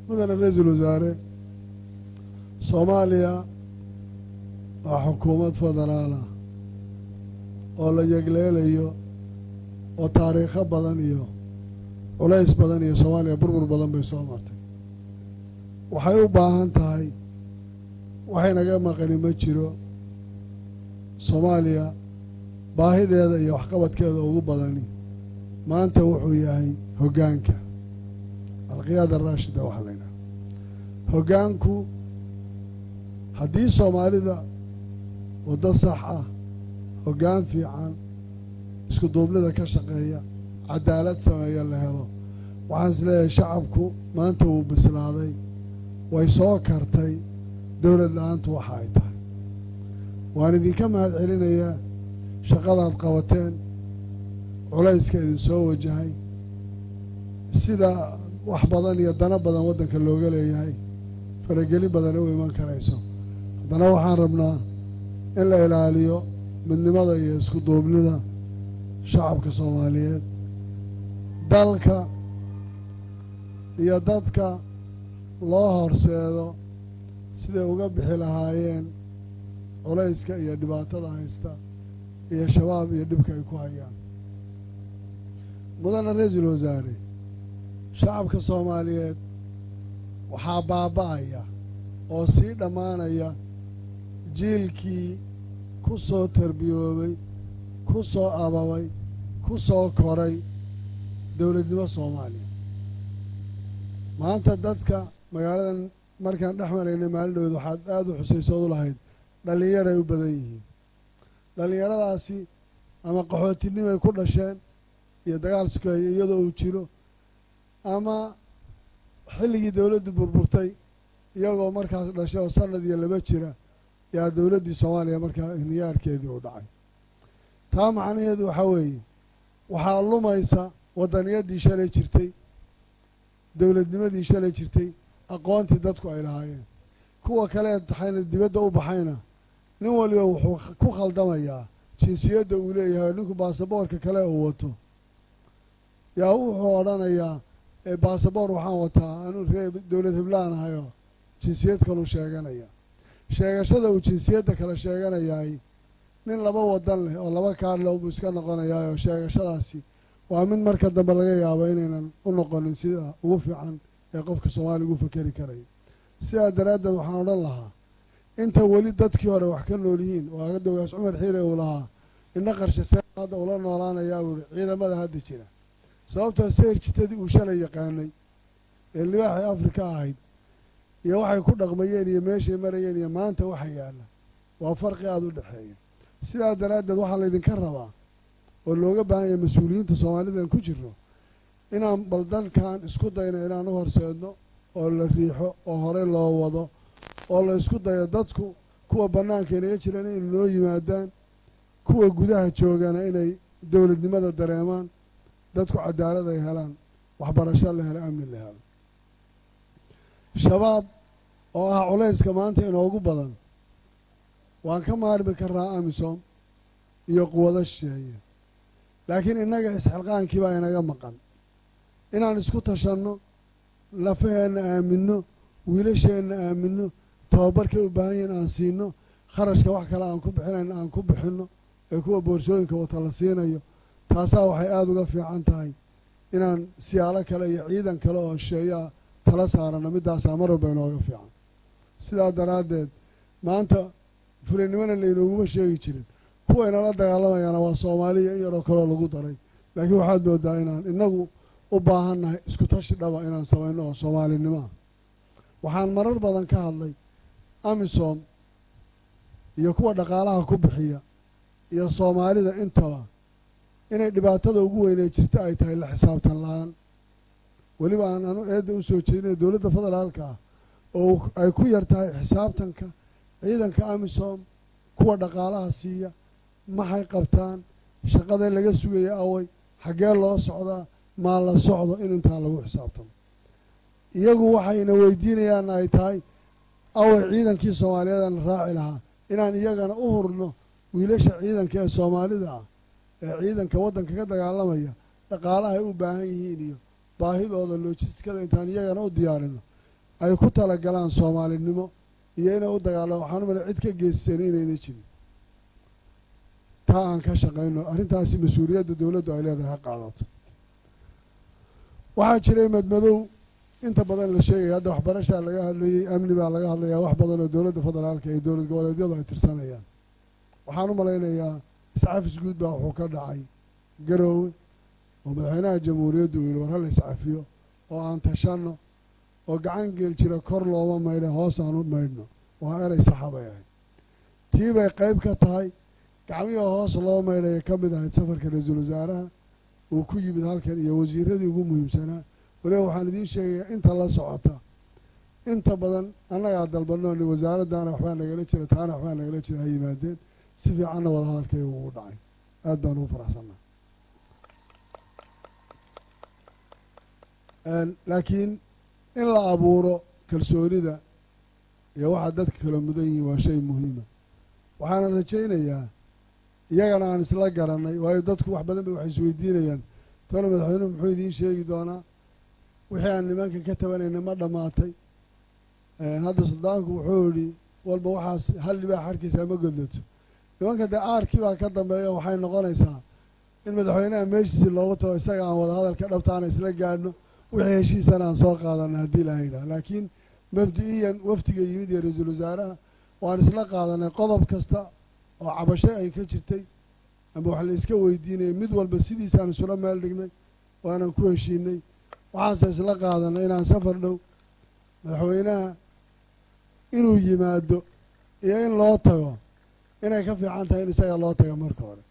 mudane ra-iisul wasaare soomaaliya waa xukuumad federaala oo la yegleelayo oo taariikho badan iyo culays badan iyo soomaaliya burbur badan bay soo martay waxay u baahan tahay waxay naga maqani ma jiro soomaaliya baahideeda iyo waxqabadkeeda ugu badani maanta wuxuu yahay hoggaanka alqiyaada raashida waxaa la yidhaha hoggaanku haddii soomaalida waddo sax ah hoggaan fiican isku duubnida ka shaqeeya cadaalad sameeya la helo waxaan is leeyahay shacabku maanta wuu bislaaday way soo kartay dowlad la-aantu waxa ay tahay waan idinka mahad celinayaa shaqadaad qabateen culayska idin soo wajahay sida wax badan iyo dana badan waddanka looga leeyahay faragelin badan u iman karayso haddana waxaan rabnaa in la ilaaliyo midnimada iyo isku duubnida shacabka soomaaliyeed dalka iyo dadka loo horseedo siday uga bixi lahaayeen culayska iyo dhibaatada haysta iyo shabaab iyo dhibka ay ku hayaan mudane ra-iisul wasaare shacabka soomaaliyeed waxaa baaba'aya oo sii dhammaanaya jiilkii ku soo tarbiyoobay ku soo ababay ku soo koray dowladnimo soomaaliya maanta dadka magaaladan markaan dhex maraynay maalin dhaweed waxaad aada u xusaysood u lahayd dhallinyaray u badan yihiin dhallinyaradaasi ama qaxootinimay ku dhasheen iyo dagaal sukeeye iyadoo uu jiro ama xilligii dowladdu burburtay iyagoo markaas dhashay oo sanad iyo laba jira yaa dowladdii soomaaliya markaa hiniyaarkeedii u dhacay taa macnaheedu waxaa weeye waxaa lumaysa waddaniyadii shalay jirtay dowladnimadii shalay jirtay aqoontii dadku ay lahaayeen kuwa kale taxayna dibadda u baxayna nin waliba wuxuu ku khaldamayaa jinsiyadda uu leeyahay ninku baasaboorka kale uu wato yaa wuxuu odhanayaa baasaboor waxaan wataa anuu ree dowlad hiblaan ahayoo jinsiyad kaluu sheeganaya sheegashada uu jinsiyadda kale sheeganayaay nin laba wadan leh oo laba kaadleh ubuu iska noqonayaayoo sheegashadaasi waa mid marka dambe laga yaabo inaynan u noqonin sida ugu fiican ee qofka soomaaliya ugu fakeri karaya sidaa daraaddeed waxaan odhan lahaa inta weli dadkii hore wax ka nool yihiin oo agadogaas cumar xiire uu lahaa indha qarshe see hadda ula noolaanayaa buu ihi ciidamada hadda jira sababtoo seyr jitadii uu shalay yaqaanay ee libaaxii afrika ahayd iyo waxay ku dhaqmayeen iyo meeshay marayeen iyo maanta waxa yaalla waa farqi aada u dhexeeya sidaa daraaddeed waxaa laydinka rabaa oo looga baahan yahay mas-uuliyiinta soomaalidan ku jirno inaan bal dalkan isku dayno inaan u horseedno oo la riixo oo horey loo wado oo la isku dayo dadku kuwa bannaanka inaga jiraan inay noo yimaadaan kuwa gudaha joogana inay dowladnimada dareemaan dadku cadaalad ay helaan waxbarasho la helo amni la helo shabaab oo ah culayska maanta inoogu badan waan ka maarmi karnaa amisom iyo quwado shisheeye laakiin innaga isxilqaankii baa inaga maqan inaan isku tashanno lafaheenna aaminno wiilasheenna aaminno tababarkay u baahan yihiin aan siinno kharashka wax kale aan ku bixinayn aan ku bixinno ee kuwa boorsooyinka wata la siinayo taasaa waxay aada uga fiican tahay inaan siyaalo kale iyo ciidan kale oo shisheeyaa tala saarano middaasaa mar walba inooga fiican sidaa daraaddeed maanta fulinimona laynooguma sheegi jirin kuwa inala dagaalamayaana waa soomaaliya in yaroo kaloo lagu daray laakiin waxaad moodaa inaan innagu u baahannahay isku tashi dhaba inaan samayno oo soomaalinimoa waxaan marar badan ka hadlay amisom iyo kuwa dhaqaalaha ku bixiya iyo soomaalida intaba inay dhibaatada ugu weynee jirta ay tahay la xisaabtan la-aan weliba aan anu eedda u soo jeedinay dowladda federaalka ah oo ay ku yar tahay xisaabtanka ciidanka amisom kuwa dhaqaalaha siiya maxay qabtaan shaqadee laga sugaya away xaggee loo socdaa maa la socdo in intaan lagu xisaabtamo iyagu waxayna weydiinayaanna ay tahay away ciidankii soomaaliyeedana raaci lahaa inaan iyagana u hurno wiilasha ciidanka ee soomaalida ah ee ciidanka waddanka ka dagaalamaya dhaqaalahay u baahan yihiin iyo baahidooda loojistikada intaan iyagana u diyaarino ay ku talagalaan soomaalinimo iyo inay u dagaalamo waxaan u malay cid ka geysteen inayna jirin taa aan ka shaqayno arrintaasi mas-uuliyadda dowladdu ay leedahay ha qaadato waxaa jiray madmadow inta badan la sheegaya hadda waxbarashaa laga hadlayey amni baa laga hadlayaa wax badan oo dowladda federaalka iyo dowlad goboleedyadu ay tirsanayaan waxaan u malaynayaa iscafis guud baa wuxuu ka dhacay garoowe oo madaxweynaha jamhuuriyaddu uu yihi war hala iscafiyo oo aan tashanno oo gacan geel jira kor looma maydha hoos aan u maydhno waa erey saxa bay ahayd tii bay qayb ka tahay gacmihii hoos loo maydhaya ka mid ahayd safarka ra-iisul wasaaraha uu ku yimid halkan iyo wasiiradii ugu muhiimsanaa waliba waxaan idiin sheegayaa inta la socota inta badan annagaa dalbanoo ni wasaaraddaana waxbaa nagala jira taana waxbaa nagala jira ha yimaadeen si fiicanna wada hadalkayga ugu dhacay aad baan ugu faraxsannaa laakiin in la abuuro kalsoonida iyo waxaa dadka kala mudan yihiin waa shay muhiima waxaana rajaynayaa iyagana aan isla garanay waayo dadku wax badan bay waxay isweydiinayaan tona madaxweynuhu muxuu idiin sheegi doonaa wixii aan nimankan ka tabanayna ma dhammaatay hadda suldaanku wuxuu yidhi walba waxaas hal libaa xarkiisa ma godlato nimanka dee aarkii baa ka dambeeya waxay noqonaysaa in madaxweynaha meeshiisi loogu tago isaga aan wada hadalka dhabtaana isla gaadhno wixii heshiisana aan soo qaadana haddii ilaha yidhaha laakiin mabdi-iyan wafdiga yimid iyo ra-iisul wasaaraha waan isla qaadanay qodob kasta oo cabasho ay ka jirtay ama wax la iska weydiinayay mid walba sidiisaan isula meel dhignay waanan ku heshiinay waxaanse isla qaadanay inaan safar dhow madaxweynaha inuu yimaado iyo in loo tago inay ka fiican tahay in isaga loo tago marka hore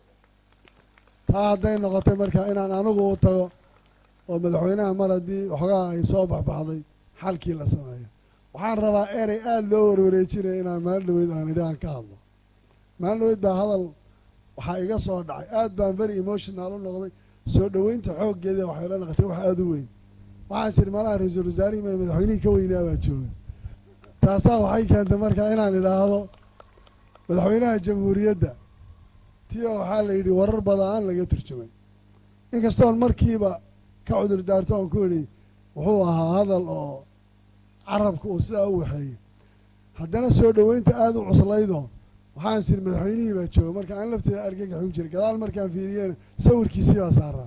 taa hadday noqotay marka inaan anigu u tago oo madaxweynaha mar haddii waxoogaa ay soo baxbaxday xalkii la sameeyo waxaan rabaa erey aada loo warwareejinaya inaan maalin dhaweyd aan idhi aan ka hadlo maalin dhaweyd baa hadal waxaa iga soo dhacay aad baan very emotional u noqday soo dhoweynta xooggeeda waxay la naqatay wax aada u weyn waxaan siri malaha ra-iisul wasaarihii ma madaxweynihii ka weynaa baa jooga taasaa waxay keentay marka inaan idhaahdo madaxweynaha jamhuuriyadda tii oo waxaa la yidhi warar badaan laga turjumay inkastoon markiiba ka cudur daarto oon ku idhi wuxuu ahaa hadal oo carabka uu sidaa u waxeeyey haddana soo dhoweynta aada u cuslaydoo waxaan siri madaxweynihii baa jooga marka aan lafteeda argagax u jiray gadaal markaan fiiriyeen sawirkiisii baa saaraa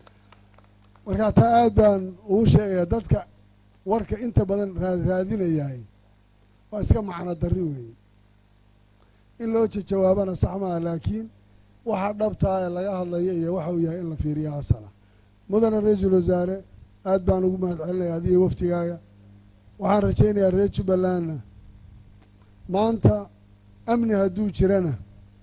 markaa taa aad baan ugu sheegayaa dadka warka inta badan raadraadinayahay waa iska macno darri weeye in loo jawaabana sax maaha laakiin waxa dhabtaa ee laga hadlaya iyo waxa uu yahay in la fiiriyo asala mudane ra-iisul wasaare aad baan ugu mahad celinaya adiga waftigaaga waxaan rajaynayaa reer jubbalandna maanta amni hadduu jirana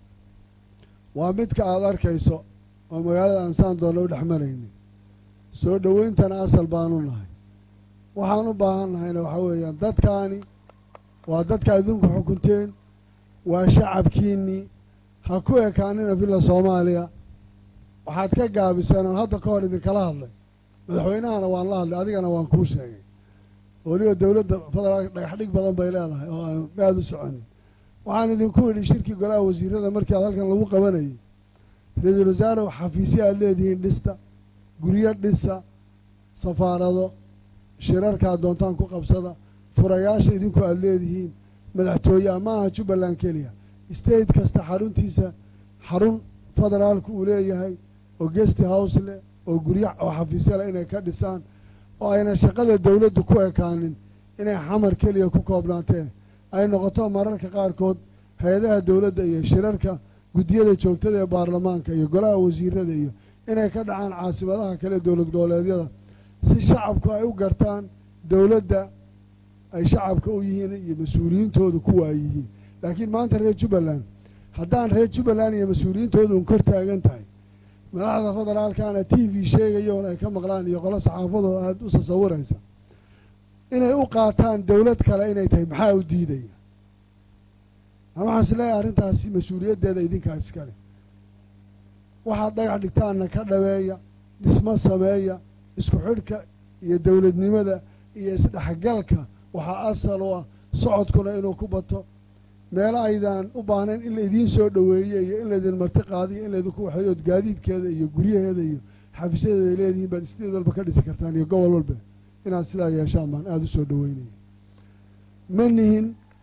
waa midka aada arkayso oo magaalada ansaan doonna u dhex marayni soo dhoweyntana asal baanu nahay waxaan u baahan nahayna waxaa weeyaan dadkaani waa dadka adduunku xukunteen waa shacabkiinnii ha ku ekaanina villa soomaaliya waxaad ka gaabiseen oon hadda ka hor idinkala hadlay madaxweynahana waan la hadlay adigana waan kuu sheegay weliba dowladda federaalka dhagaxdhig badan bay leedahay oo aan aada u soconin waxaan idinku idhi shirkii golaha wasiirada markii aad halkan lagu qabanayay ra-iisul wasaare xafiisya aad leedihiin dhista guryo dhisa safaarado shirarkaad doontaan ku qabsada furayaasha idinku aada leedihiin madaxtooye ama aha jubbaland keliya state kasta xaruntiisa xarun federaalku uu leeyahay oo gesti house leh oo guryo oo xafiisya leh inay ka dhisaan oo ayna shaqada dowladdu ku ekaanin inay xamar keliya ku koobnaatee ay noqoto mararka qaarkood hay-adaha dowladda iyo shirarka guddiyada joogtada ee baarlamaanka iyo golaha wasiirada iyo inay ka dhacaan caasimadaha kale dowlad goboleedyada si shacabku ay u gartaan dowladda ay shacabka u yihiin iyo mas-uuliyiintoodu kuwa ay yihiin laakiin maanta reer jubbaland haddaan reer jubbaland iyo mas-uuliyiintoodu un kor taagan tahay madaxda federaalkana t v sheegayoon ay ka maqlaan iyo qolo saxaafadoo aada u tasawiraysa inay u qaataan dowlad kale inay tahay maxaa u diidaya ama waxaan is leeyahay arrintaasi mas-uuliyaddeeda idinkaa iskale waxaad dhagax dhigtaanna ka dhabeeya dhismo sameeya isku xidhka iyo dowladnimada iyo isdhexgalka waxaa asal u ah socodkuna inuu ku bato meelo aydaan u baahnayn in la idiin soo dhoweeye iyo in laydin marti qaadiyo in laydinku waxeeyo ood gaadiidkeeda iyo guryaheeda iyo xafiisyadeeda leedihiin baad isdeed walba ka dhisi kartaan iyo gobol walba inaad sidaa yeeshaan baan aada u soo dhoweynaya ma nihin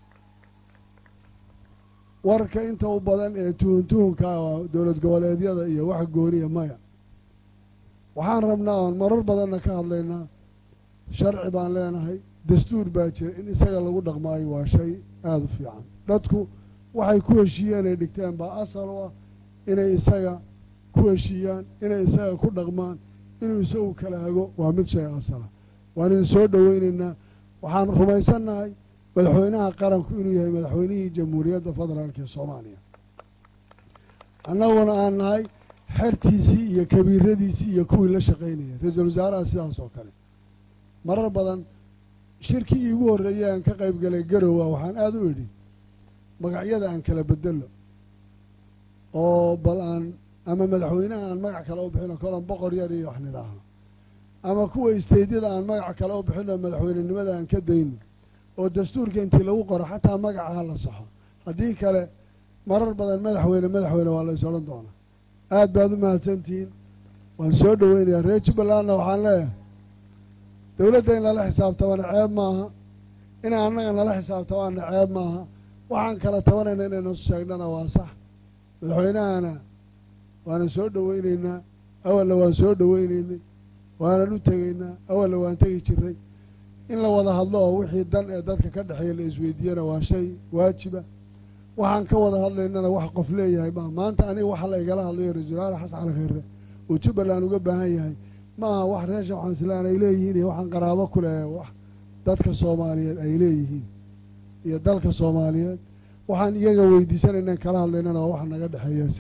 warka inta u badan ee tuhun tuhunka oo dowlad goboleedyada iyo wax gooniya maya waxaan rabnaa oon marar badanna ka hadlaynaa sharci baan leenahay dastuur baa jira in isaga lagu dhaqmaayo waa shay aada u fiican dadku waxay ku heshiiyeen ay dhigteen baa asal u ah inay isaga ku heshiiyaan inay isaga ku dhaqmaan inuu isagu kala hago waa mid shay asala waan idin soo dhoweynaynaa waxaan rumaysannahay madaxweynaha qaranku inuu yahay madaxweynihii jamhuuriyadda federaalk ee soomaaliya annaguna aan nahay xertiisii iyo kabiiradiisii iyo kuwii la shaqaynaya ra-iisul wasaaraha sidaas oo kale marar badan shirkii iigu horreeyay aan ka qayb galay garowa waxaan aada u idhi magacyada aan kala bedelo oo bal aan ama madaxweynaha aan magac kale u bixino kolan boqor yar iyo wax nidhaahno ama kuwa isteydyada aan magac kale u bixino madaxweynenimada aan ka dayno oo dastuurka intii lagu qoro xataa magaca ha la saxo haddii kale marar badan madaxweyne madaxweyne waa la is odhan doonaa aad baad u mahadsantihiin waan soo dhoweynayaa reer jubbalandna waxaan leeyahay dowladda in lala xisaabtamana ceeb maaha inay annaga nala xisaabtamaana ceeb maaha waxaan kala tabanayna inaynu sheegnana waa sax madaxweynahana waanan soo dhoweynaynaa awalna waan soo dhoweynaynay waanan u tegaynaa awalna waan tegi jiray in la wada hadlo oo wixii dan ee dadka ka dhexeeya la isweydiiyana waa shay waajiba waxaan ka wada hadlaynana wax qof leeyahay maa maanta aniga waxa la igala hadlayo ra-iisul wasaare xasan cali khayre uu jubbaland uga baahan yahay ma aha wax reer sheekh xanslaan ay leeyihiin iyo waxaan qaraabo ku leeyahay wax dadka soomaaliyeed ay leeyihiin iyo dalka soomaaliyeed waxaan iyaga weydiisanaynan kala hadlaynana waa wax naga dhexeeya